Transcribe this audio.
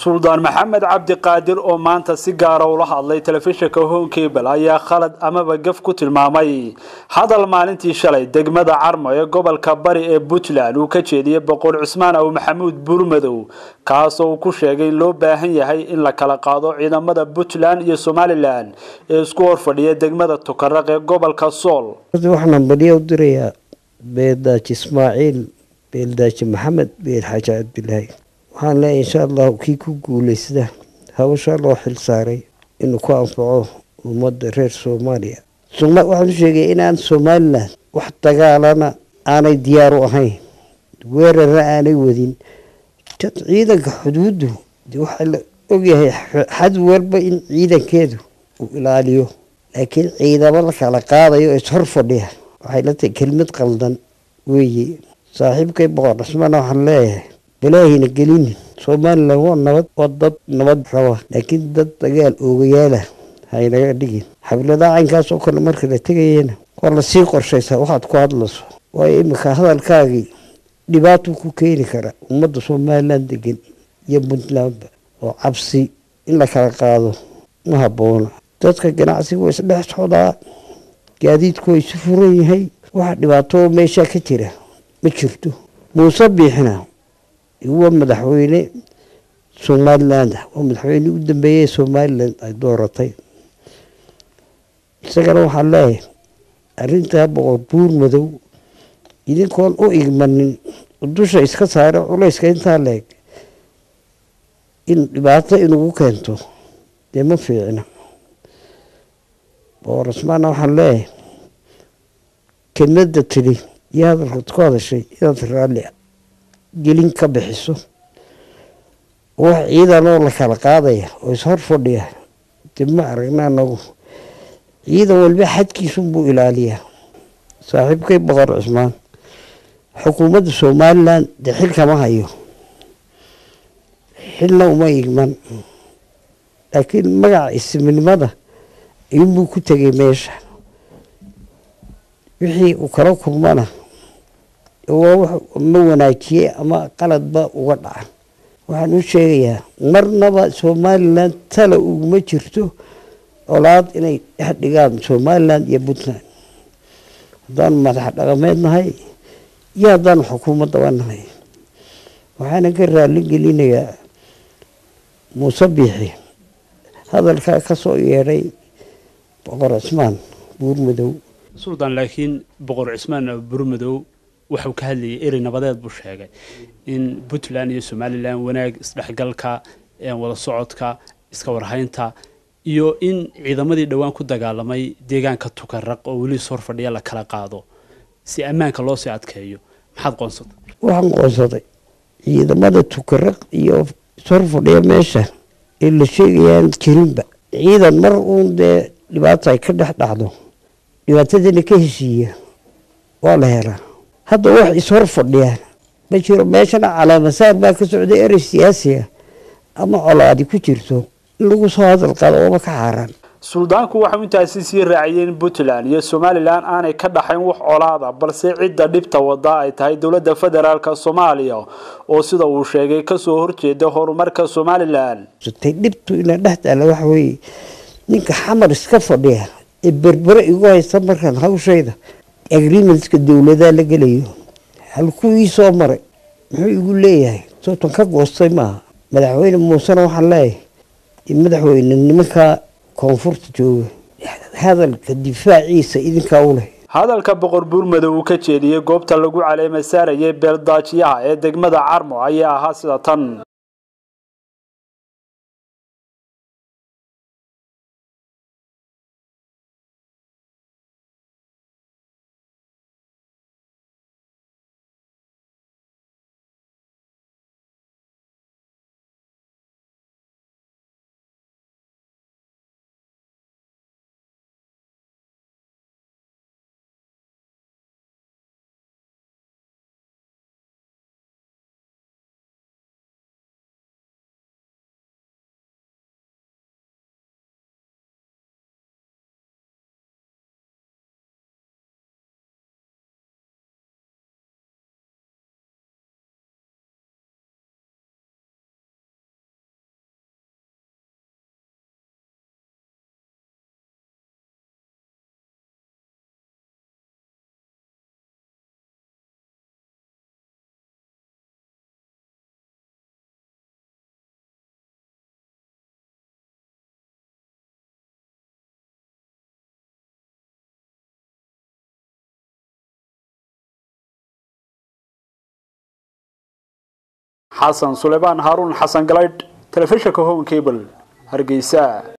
suldaan maxamed cabdi qaadir oo maanta si gaara ula hadlay telefishinka honkebel ayaa khalad amaba gaf ku tilmaamay hadal maalintii shalay degmada carmo ee gobolka bari ee puntland uu ka jeediyey boqor cusmaan aw maxamuud buurmadow kaasoo uu ku sheegay in loo baahan yahay in la kala qaado ciidamada puntland iyo somalilan ee isku horfadhiya degmada tukaraq ee gobolka sool waxaan badiya u dirayaa beeldaaji ismaaciil beeldaaji maxamed beel xaaji cabdilaahi waxaan leeyahay insha allahu kii ku guuleysda hawsha loo xil saaray inuu ku anfaco ummadda reer soomaaliya waxaan u sheegay inaan somalilan wax dagaalana aanay diyaar u ahayn weerarna aanay wadin ciidanka xuduuddu waxaa la ogyahay xad walba in ciidankeedu uu ilaaliyo laakiin ciidamo la kala qaadayo oo ishor fadhiya waxay la tahay kelmad qaldan weeye saaxiibkay boqor dhismana waxaan leeyahay balaahina gelinin somalilan waa nabad waa dad nabad raba laakiin dad dagaal oogayaala haynaga dhigin xabiladaha caynkaas oo kale marka la tegayena waa lasii qorshaysaa waxaad ku hadlayso waayo iminka hadalkaagii dhibaatuu ku keeni kara ummadda somalilan degan iyo puntlandba oo cabsi in la kala qaado ma habboona dadka ganacsiga waa isdhex socdaa gaadiidku waa isu furan yahay waxa dhibaato meeshaa ka jira ma jirto muuse biixina waa madaxweyne somaliland waa madaxweyne u dambeeyey somalilan ay dooratay isagana waxaan leeyahay arrintaa boqor buur madow idinkoon u igmanin dusha iska saare culayska intaa leeg in dhibaato inugu keento dee ma fiicna boqor cusmaana waxaan leeyahay kelmadda tili iyo hadalkaad ku hadashay inaad raalli gelin ka bixiso wax ciidanoo la kala qaadaya oo ishor fadhiya dib ma aragna anagu ciidan walba xadkiisunbuu ilaaliyaa saaxiibkay boqor cusmaan xukuumadda somalilan dee xil kama hayo xilna uma igman laakiin magaca isminimada ayuunbuu ku tegay meesha wixii uu kala kulmana ma wanaajiye ama qaladba uga dhaca waxaan u sheegayaa marnaba somalilan tala uguma jirto colaad inay dhex dhigaan somalilan iyo puntland haddaanu madax dhaqameed nahay iyo haddaanu xukuumaddaba nahay waxaana ka raali gelinayaa muuse biixi hadalkaa ka soo yeedhay boqor cismaan buurmadow suldaan laakiin boqor cismaan buurmadow waxuu ka hadlayay erey nabadeed buu sheegay in puntland iyo somalilan wanaag isdhexgalka wada socodka iska warhaynta iyo in ciidamadii dhowaan ku dagaalamay deegaanka tukaraq oo weli is horfadhiya la kala qaado si ammaanka loo sii adkeeyo maxaad qoonsatay waxaan qoonsaday ciidamada tukaraq iyo ishorfadhiya meesha ee la sheegayaan jirinba ciidan mar uun dee dhibaata ay ka dhex dhacdo dhibaatadana ka heshiiya waa la helaa hadda wax ishor fadhiya ma jiro meeshana calaamasaar baa ka socday erey siyaasiga ama colaadi ku jirto in lagu soo hadal qaado ooba ka xaaraan suldaanku waxau intaasi sii raaciyey in puntland iyo somalilan aanay ka dhaxayn wax colaada balse cidda dhibta wada ay tahay dowladda federaalk soomaaliya oo sida uu sheegay kasoo horjeeda horumarka somalilan tay dhibtu ina dhex taala waxa weeye ninka xamar iska fadhiya ee berbere igu haysta markaan hawshayda agreementska dowladaa la gelayo halkuu ii soo maray muxuu igu leeyahay sootan ka goostay maaha madaxweyne muusena waxaan leeyahay madaxweyne nimanka koonfurta jooga hadalka difaaciisa idinkaa u leh hadalka boqor buurmadow uu ka jeediyey goobta lagu caleema saarayay beeldaajiyaha ee degmada carmo ayaa ahaa sida tan xasan suleymaan haaruun xasan galaydh telefishinka home cable hargeysa